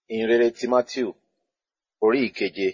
ìhìnrere ti Mátíù orí ìkeje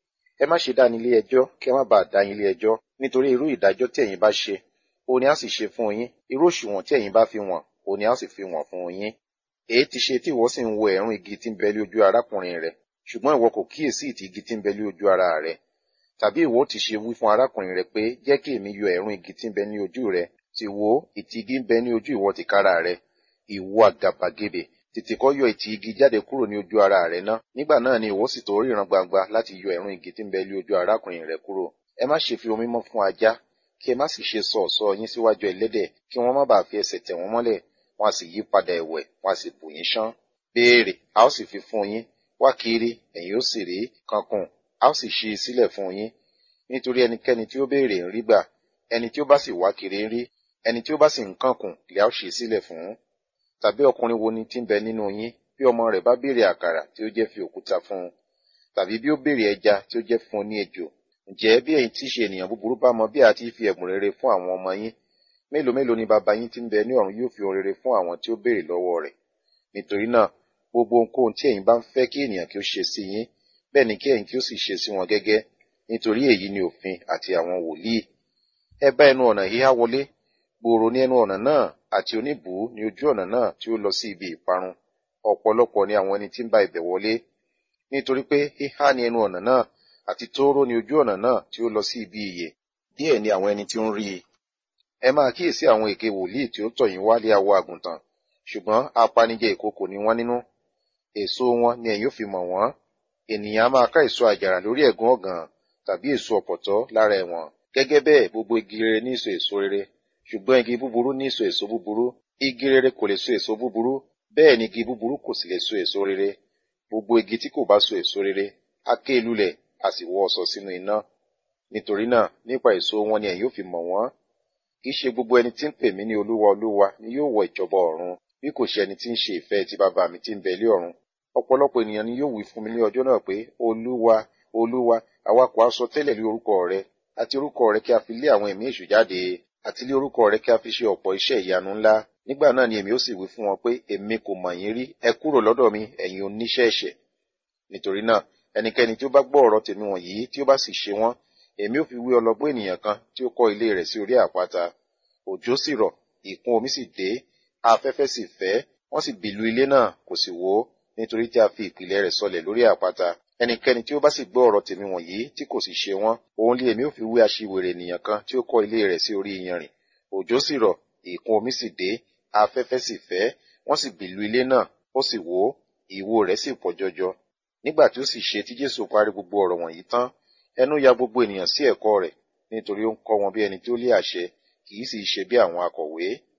ẹ má ṣe dá ní ilé ẹjọ́ kí ẹ má bàa dá yín ilé ẹjọ́ nítorí irú ìdájọ́ tí ẹ̀yin bá ṣe òun ni a sì ṣe fún yín irú òṣùwọ̀n tí ẹ̀yin bá fi wọ̀n òun ni a sì fi wọ̀n fún yín èyí ti ṣe tí ìwọ sì ń wo ẹ̀rún igi tí ń bẹ lé ojú arákùnrin rẹ ṣùgbọ́n ìwọ kò kíyèsí ìtì igi tí ń bẹ lé ojú ara rẹ tàbí ìwọ ti ṣe wí fún arákùnrin rẹ pé jẹ́ kí èmi yọ ẹ̀rún igi tí ń bẹ ní ojú rẹ sì wo ìtì igi ń bẹ ní ojú ìwọ tìkára rẹ ìwọ àgàbàgebè tètè kọ́ yọ ìtì igi jáde kúrò ní ojú ara rẹ ná nígbà náà ni ìwọ sì tó ríran gbangba láti yọ ẹ̀rún igi tí ń bẹ lé ojú arákùnrin rẹ kúrò ẹ má ṣe fi omi mọ́ fún ajá kí ẹ má sì ṣe sọ ọ̀ṣọ́ yín síwájú ẹlẹ́dẹ̀ kí wọ́n má bàa fi ẹsẹ̀ tẹ̀ wọ́n mọ́lẹ̀ wọn a sì yí padà ẹ̀wẹ̀ wọn a sì bù yín ṣán béèrè a ó sì fi fún yín wá kiri ẹ̀yin ó sì rí kankun a ó sì ṣí i sílẹ̀ fún yín nítorí ẹnikẹ́ni tí ó béèrè ń rí gbà ẹni tí ó bá sì wá kiri ń rí ẹni tí ó bá sì ń kankun lè a ó ṣí i sílẹ̀ fún tàbí ọkùnrin wo ni tí ń bẹ nínú yín bí ọmọ rẹ̀ bá béèrè àkàrà tí ó jẹ́ fi òkúta fún un tàbí bí ó béèrè ẹja tí ó jẹ́ fún un ní ejò ǹjẹ́ bí ẹ̀yin tí í ṣe ènìyàn búburú bá mọ bí a ti fi ẹ̀bùn rere fún àwọn ọmọ yín mélòó mélòó ni bàbá yín tí ń bẹ ní ọ̀run yóò fi ohun rere fún àwọn tí ó béèrè lọ́wọ́ rẹ̀ nítorí náà gbogbo ohunkóhun tí ẹ̀yin bá ń fẹ́ kí ènìyàn kí ó ṣe sí yín bẹ́ẹ̀ ni kí ẹ̀yin kí ó sì ṣe sí wọn gẹ́gẹ́ nítorí èyí ni òfin àti àwọn wòlíì ẹ bá ẹnu ọ̀nà híhá wọlé gbòòrò ní ẹnu ọ̀nà náà àti oníbùú ní ojú ọ̀nà náà tí ó lọ sí ibi ìparun ọ̀pọ̀lọpọ̀ ni àwọn ẹni tí ń bá ibẹ̀ wọlé nítorí pé híhá ní ẹnu ọ̀nà náà àti tóóró ní ojú ọ̀nà náà tí ó lọ sí ibi ìyè díẹ̀ ni àwọn ẹni tí ó ń rí i ẹ máa kíyèsí àwọn èké wòlíì tí ó tọ̀ yín wálé awọ àgùntàn ṣùgbọ́n apanijẹ ìkookò ni wọ́n nínú èso wọn ni ẹ̀yin ó fi mọ̀ wọ́n ènìyàn á máa ká èso àjàrà lórí ẹ̀gún ọ̀gàn tàbí èso ọ̀pọ̀tọ́ lára ẹ̀wọ̀n gẹ́gẹ́ bẹ́ẹ̀ gbogbo igi rere ní èso èso rere ṣùgbọ́n igi búburú ní èso èso búburú igi rere kò lè so èso búburú bẹ́ẹ̀ ni igi búburú kò sì lè so èso rere gbogbo igi tí kò bá so èso rere á ké lulẹ̀ a sì wọ́ ọ̀sọ̀ sínú iná nítorí náà nípa èso wọn ni ẹ̀yin ó fi mọ̀ wọ́n kì í ṣe gbogbo ẹni tí ń pè mí ní olúwa olúwa ni yóò wọ ìjọba ọ̀run bí kò ṣe ẹni tí ń ṣe ìfẹ́ ti bàbá mi tí ń bẹ lé ọ̀run ọ̀pọ̀lọpọ̀ ènìyàn ni yóò wí fún mi ní ọjọ́ náà pé olúwa olúwa àwa kò á sọ tẹ́lẹ̀ lé orúkọ rẹ àti orúkọ rẹ kí a fi lé àwọn ẹ̀mí èṣù jáde àti lé orúkọ rẹ kí a fi ṣe ọ̀pọ̀ iṣẹ́ ìyanu ńlá nígbà náà ni èmi ó sì wí fún wọn pé èmi kò mọ̀ yín rí ẹ kúrò lọ́dọ̀ mi ẹ̀yin oníṣẹ́ ẹ̀ṣẹ̀ nítorí náà ẹnikẹ́ni tí ó bá gbọ́ ọ̀rọ̀ tèmi wọ̀nyí tí ó bá sì ṣe wọ́n èmi ó fi wí ọlọ́gbọ́n ènìyàn kan tí ó kọ́ ilé rẹ̀ sí orí àpáta òjò sì rọ̀ ìkún omi sì dé afẹ́fẹ́ sì fẹ́ wọ́n sì bìlù ilé náà kò sì wó nítorí tí a fi ìpìlẹ̀ rẹ̀ sọlẹ̀ lórí àpáta ẹnikẹ́ni tí ó bá sì gbọ́ ọ̀rọ̀ tèmi wọ̀nyí tí kò sì ṣe wọ́n òun lé èmi ó fi wí aṣiwèrè ènìyàn kan tí ó kọ́ ilé rẹ̀ sí orí iyanrìn òjò sì rọ̀ ìkún omi sì dé afẹ́fẹ́ sì fẹ́ wọ́n sì bìlù ilé náà ó sì wó ìwó rẹ̀ sì pọ̀ jọjọ nígbà tí ó sì ṣe tí jésù parí gbogbo ọ̀rọ̀ wọ̀nyí tán ẹnu ya gbogbo ènìyàn sí ẹ̀kọ́ rẹ̀ nítorí ó ń kọ́ wọn bí ẹni tí ó lé àṣẹ kì í sì ṣe bí àwọn akọ̀wé